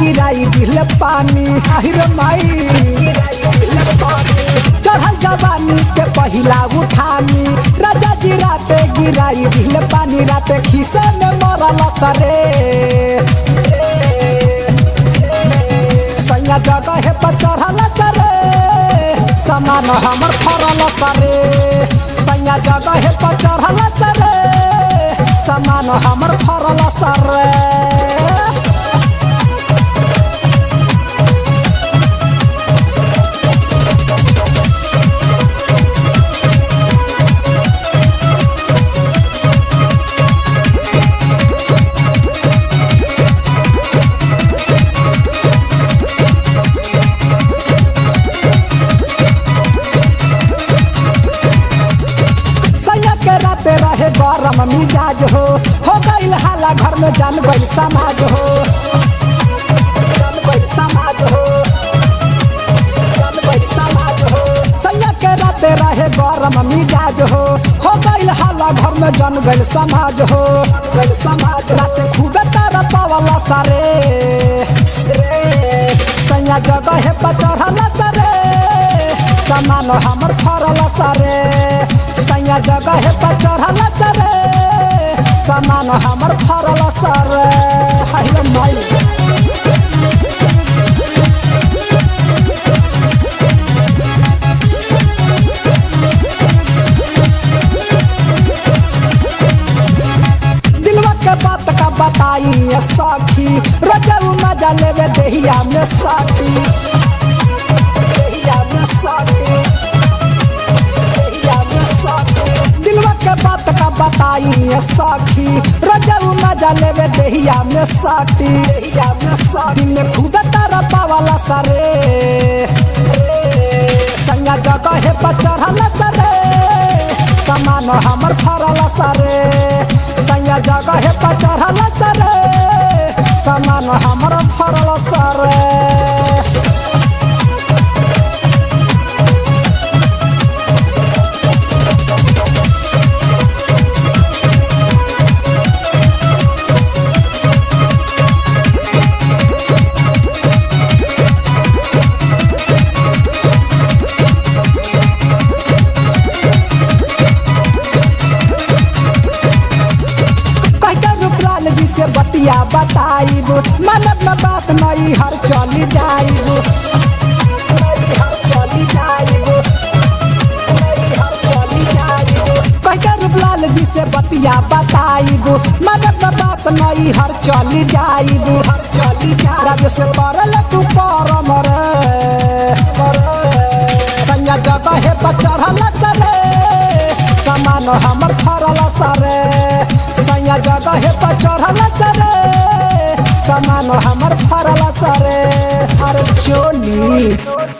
गिराई दिल पानी आहिर माई चढ़ल जवानी के पहिला उठानी राजा जी राते गिराई दिल पानी राते खीसे में मरल सरे सैया जगह पर चढ़ल सरे समान हमर फरल सरे सैया जगह पर चढ़ल सरे समान हमर फरल सरे सैया के राते रहे गरम मिजाज हो हो गईल हाला घर में जान गईल समाज हो जान गईल समाज हो जान गईल समाज हो सैया के राते रहे गरम मिजाज हो हो गईल हाला घर में जान गईल समाज हो गईल समाज राते खूबे तारा पावला सारे रे सैया जगह पर चढ़ल सारे सामान हमर फरल सारे सैया जगह पर चढ़ल सारे सामान हमर फरल सारे हाय रे माई दिलवा के बात का बताई ये सखी रोजऊ मजा लेवे देहिया में साथी देहिया में साथी देहिया में साथी दिलवा के बात का बताई ये सखी रोजऊ मजा लेवे देहिया में साथी देहिया में साथी में खूब तारा पावाला सारे संगा जगह पर चढ़ल सारे सामान हमर फरल सारे संगा जगह पर चढ़ल सारे सामान हमर फरल सारे कहते रूपलाल जी से बतिया बताइब मनत न बात नई हर चली जाइब नई हर चली जाइब नई हर चली जाइब कहते रूपलाल जी से बतिया बताइब मनत न बात नई हर चली जाइब हर चली जाइब राज से करल तू परम रे संया जगह पर चढ़ल सरे सामान हमर फरल सरे सैया जगह पर चढ़ल सरे सामान हमर फरल सरे अरे चोली